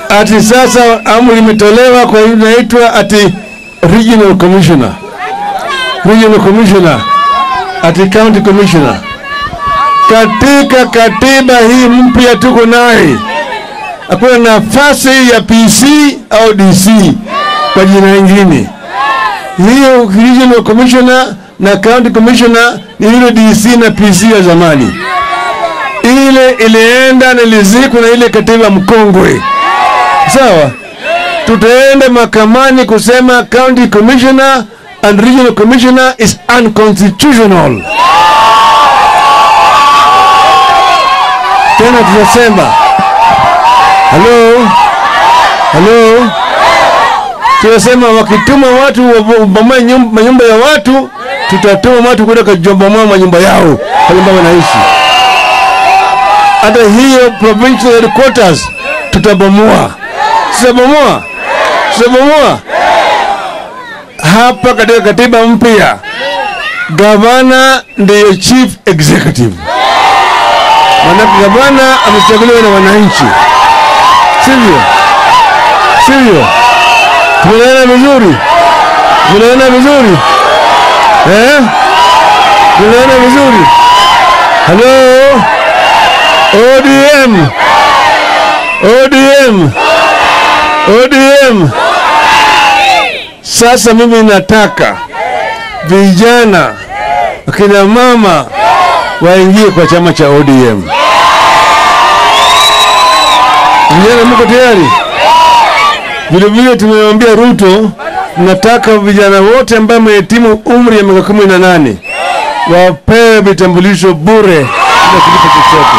ati sasa amri imetolewa kwa inaitwa ati regional commissioner, regional commissioner, ati county commissioner. Katika katiba hii mpya tuko naye, hakuna nafasi ya PC au DC kwa jina lingine. Hiyo regional commissioner na county commissioner ni yule DC na PC ya zamani. Ile ilienda na ilizikwa na ile katiba mkongwe. Sawa, tutaenda mahakamani kusema county commissioner and regional commissioner is unconstitutional. Tena tutasema halo, halo, tunasema wakituma watu wabomoe nyum- manyumba ya watu, tutatuma watu kwenda kubomoa manyumba yao pale ambapo wanaishi. Hata hiyo provincial headquarters tutabomoa, tutabomoa, tutabomoa. Hapa katika katiba mpya, gavana ndiyo chief executive, manake gavana amechaguliwa na wananchi, sivyo? Sivyo? Tunaelewana vizuri? Tunaelewana vizuri? Eh? Tunaelewana vizuri? Halo? ODM. ODM. ODM. Sasa mimi nataka vijana, akina mama waingie kwa chama cha ODM. Vijana, mko tayari? Vile vile tumemwambia Ruto, nataka vijana wote ambao wamehitimu umri ya miaka kumi na nane wapewe vitambulisho bure bila kulipa chochote.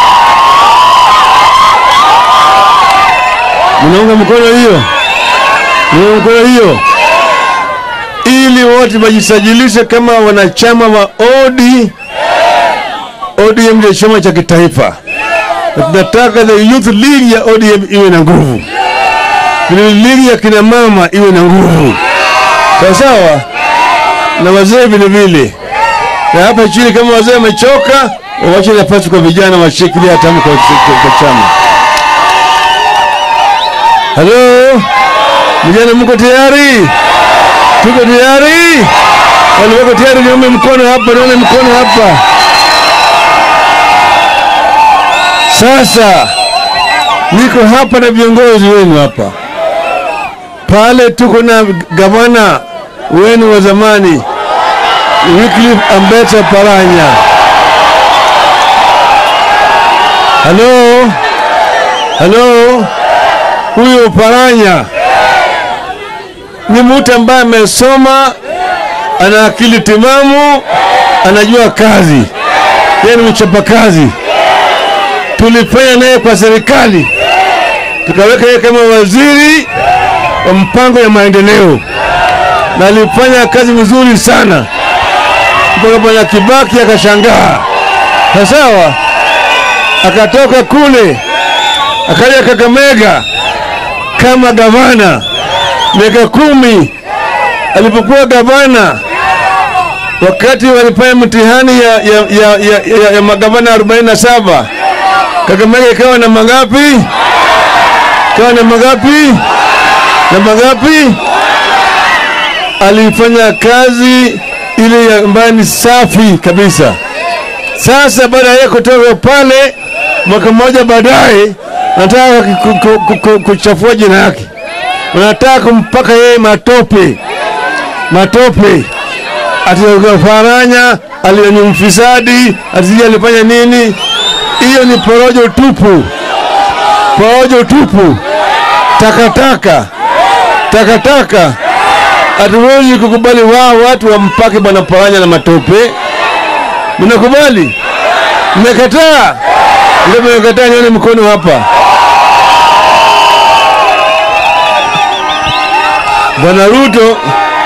Mnaunga mkono hiyo? Mnaunga mkono hiyo? Ili wote wajisajilishe kama wanachama wa OD ODM ndio chama cha kitaifa, na tunataka the youth league ya ODM iwe na nguvu vile ligi ya kina mama iwe na nguvu sawa sawa, na wazee vile vile. Na hapa chini kama wazee wamechoka, wawache nafasi kwa vijana washikilie hatamu kwa, kwa, kwa chama. Halo vijana, mko tayari? Tuko tayari? Wale wako tayari, niombe mkono hapa, nione mkono hapa. Sasa niko hapa na viongozi wenu hapa pale tuko na gavana wenu wa zamani Wycliffe Ambeta Paranya. Halo, halo, huyo Paranya ni mtu ambaye amesoma, ana akili timamu, anajua kazi, yeye ni mchapakazi. Tulifanya naye kwa serikali, tukaweka yeye kama waziri wa mpango ya maendeleo na alifanya kazi vizuri sana mpaka bwana Kibaki akashangaa. Sawa, akatoka kule akaja Kakamega kama gavana miaka kumi. Alipokuwa gavana, wakati walifanya mtihani ya, ya, ya, ya, ya, ya magavana 47 Kakamega ikawa na mangapi? Ikawa na mangapi? na mangapi? Alifanya kazi ile ambayo ni safi kabisa. Sasa baada ya kutoka pale, mwaka mmoja baadaye, nataka ku- ku- ku- ku- kuchafua jina yake, wanataka kumpaka yeye matope matope, ati Faranya alioni mfisadi, ati alifanya nini? Hiyo ni porojo tupu, porojo tupu, takataka takataka. Hatuwezi kukubali wao watu wampake bwana Paranya na matope. Mnakubali? Mmekataa? Ndio mmekataa, nione mkono hapa. Bwana Ruto,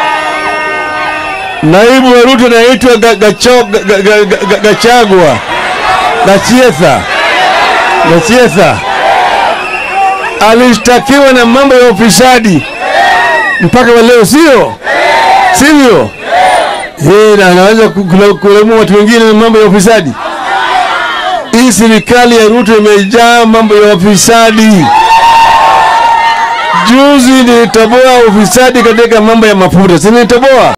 naibu wa Ruto anaitwa Ga- Gacho- Ga- Ga- Ga- Ga- Ga- Gachagua, Gachietha, Gachietha alishtakiwa na mambo ya ufisadi mpaka wa leo, sio sivyo? Yeye na anaweza ku- kula- kulaumu watu wengine na mambo ya ufisadi. Hii serikali ya Ruto imejaa mambo ya ufisadi, Juzi nilitoboa ufisadi katika mambo ya mafuta, si nilitoboa?